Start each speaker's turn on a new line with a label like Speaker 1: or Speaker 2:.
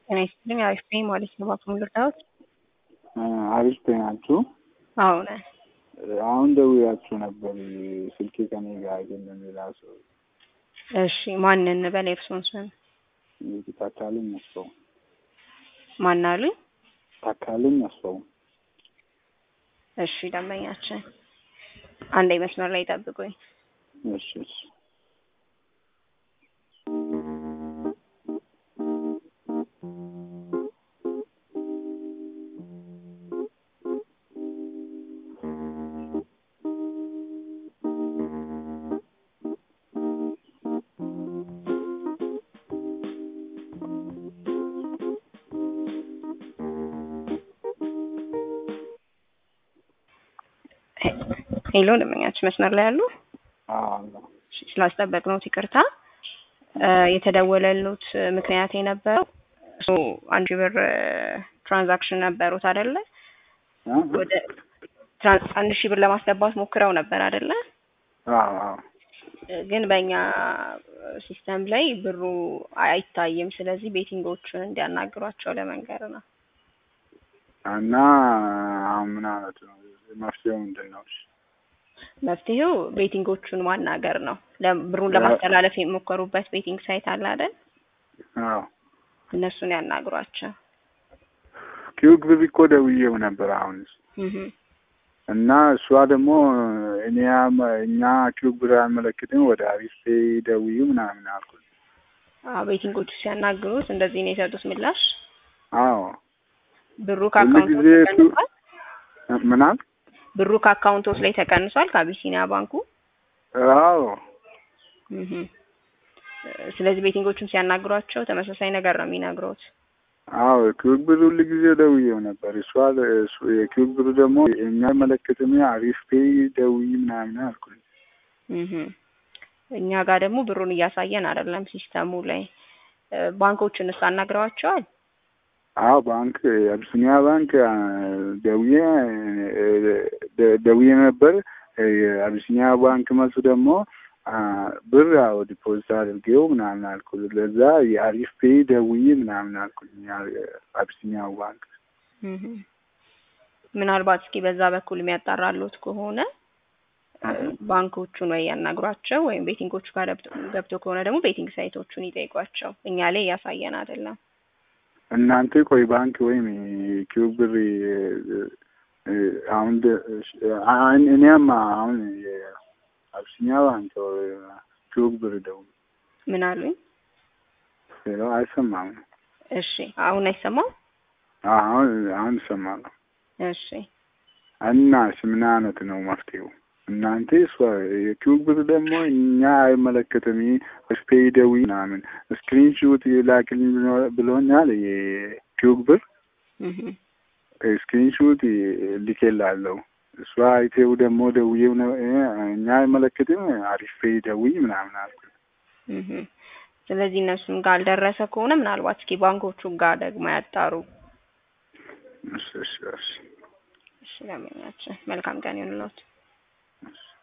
Speaker 1: ጤና ይስጥልኝ። አሪፍ ነኝ ማለት ነው። ባክም ልርዳዎት?
Speaker 2: አሪፍ ናችሁ?
Speaker 1: አዎ ነን።
Speaker 2: አሁን ደውያችሁ ነበር። ስልኬ ከኔ ጋር አይደለም፣ ሌላ ሰው።
Speaker 1: እሺ ማንን እንበል? የእርሶን ስም
Speaker 2: ታካልኝ አስፋው።
Speaker 1: ማን አሉኝ?
Speaker 2: ታካልኝ አስፋው።
Speaker 1: እሺ ደንበኛችን፣ አንዴ መስመር ላይ ጠብቁኝ።
Speaker 2: እሺ እሺ።
Speaker 1: ሄሎ ደንበኛችን መስመር ላይ አሉ?
Speaker 2: አዎ
Speaker 1: ስላስጠበቅነው ይቅርታ። የተደወለሉት ምክንያት የነበረው እሱ አንድ ሺህ ብር ትራንዛክሽን ነበሩት አይደለ? ወደ አንድ ሺህ ብር ለማስገባት ሞክረው ነበር አይደለ?
Speaker 2: አዎ አዎ።
Speaker 1: ግን በእኛ ሲስተም ላይ ብሩ አይታይም። ስለዚህ ቤቲንጎቹን እንዲያናግሯቸው ለመንገር ነው።
Speaker 2: እና አሁን ምን አይነት ነው መፍትሄው ምንድን ነው?
Speaker 1: መፍትሄው ቤቲንጎቹን ማናገር ነው። ብሩን ለማስተላለፍ የሞከሩበት ቤቲንግ ሳይት አለ አይደል?
Speaker 2: አዎ
Speaker 1: እነሱን ያናግሯቸው።
Speaker 2: ኪዩክ ብር እኮ ደውዬው ነበር አሁንስ እና እሷ ደግሞ እኔ እኛ ኪዩክ ብር አልመለክትም ወደ አሪፍ ደውዩ ምናምን አልኩት።
Speaker 1: አዎ ቤቲንጎቹ ሲያናግሩት እንደዚህ ነው የሰጡት ምላሽ።
Speaker 2: አዎ
Speaker 1: ብሩ ከአካውንቶ
Speaker 2: ጊዜ
Speaker 1: ተቀንሷል።
Speaker 2: ምናምን
Speaker 1: ብሩ ከአካውንቶስ ላይ ተቀንሷል ከአቢሲኒያ ባንኩ።
Speaker 2: አዎ
Speaker 1: እህ ስለዚህ ቤቲንጎቹን ሲያናግሯቸው ተመሳሳይ ነገር ነው የሚነግሩት።
Speaker 2: አዎ ኪዩክ ብር ሁሉ ጊዜ ደውዬው ነበር። እሷ የኪዩክ ብር ደግሞ እኛ መለከትም አሪፍ ፔይ ደውይ ምናምን አልኩኝ።
Speaker 1: እህ እኛ ጋር ደግሞ ብሩን እያሳየን አይደለም ሲስተሙ ላይ። ባንኮቹንስ አናግረዋቸዋል?
Speaker 2: አዎ ባንክ አቢሲኒያ ባንክ ደውዬ ደውዬ ነበር። የአቢሲኒያ ባንክ መልሱ ደግሞ ብር ያው ዲፖዚት አድርጌው ምናምን አልኩ። ለዛ የአሪፍ ፔይ ደውዬ ምናምን አልኩኝ አቢሲኒያ ባንክ።
Speaker 1: ምናልባት እስኪ በዛ በኩል የሚያጣራሉት ከሆነ ባንኮቹን ወይ ያናግሯቸው ወይም ቤቲንጎቹ ጋር ገብቶ ከሆነ ደግሞ ቤቲንግ ሳይቶቹን ይጠይቋቸው። እኛ ላይ እያሳየን አይደለም።
Speaker 2: እናንተ ቆይ ባንክ ወይም ኪዩብ ብር አሁን እኔም አሁን አብሲኒያ ባንክ ኪዩብ ብር ደውል
Speaker 1: ምን አሉኝ?
Speaker 2: ሌላው አይሰማም።
Speaker 1: እሺ አሁን አይሰማም?
Speaker 2: አሁን አሁን ይሰማል።
Speaker 1: እሺ
Speaker 2: እና ምን አይነት ነው መፍትሄው? እናንተ እሷ የኪዩብ ብር ደግሞ እኛ አይመለከትም ስፔይ ደውይ ምናምን ስክሪንሹት ላክልኝ ብሎኛል። የኪዩብ ብር ስክሪንሹት ልኬላለሁ። እሷ አይቴው ደግሞ ደውዬው ነው እኛ አይመለከትም አሪፍ ፔይ ደውይ ምናምን አልኩ።
Speaker 1: ስለዚህ እነሱም ጋር አልደረሰ ከሆነ ምናልባት እስኪ ባንኮቹ ጋር ደግሞ ያጣሩ።
Speaker 2: እሺ እሺ እሺ
Speaker 1: እሺ ለምኛችን መልካም ቀን ይሁንልዎት።